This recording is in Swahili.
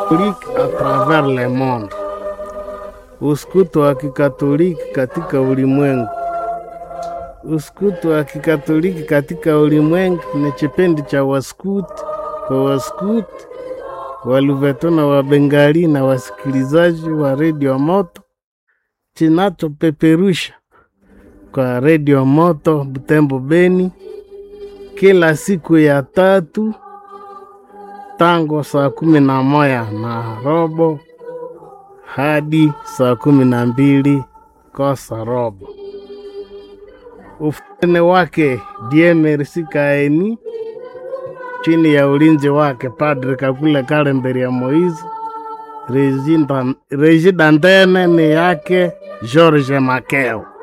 Catholique à travers le monde, uskutu wa kikatoliki katika ulimwengu. Uskutu wa kikatoliki katika ulimwengu ni kipindi cha waskuti kwa waskuti Waluveto na Wabengali na wasikilizaji wa redio Moto kinachopeperusha kwa redio Moto Butembo Beni kila siku ya tatu tangu saa kumi na moja na robo hadi saa kumi na mbili kosa robo. Ufune wake Diemerisi Kaeni chini ya ulinzi wake Padre Kakule Kalemberi ya Moizi. Reji Dantene ni yake George Makeo.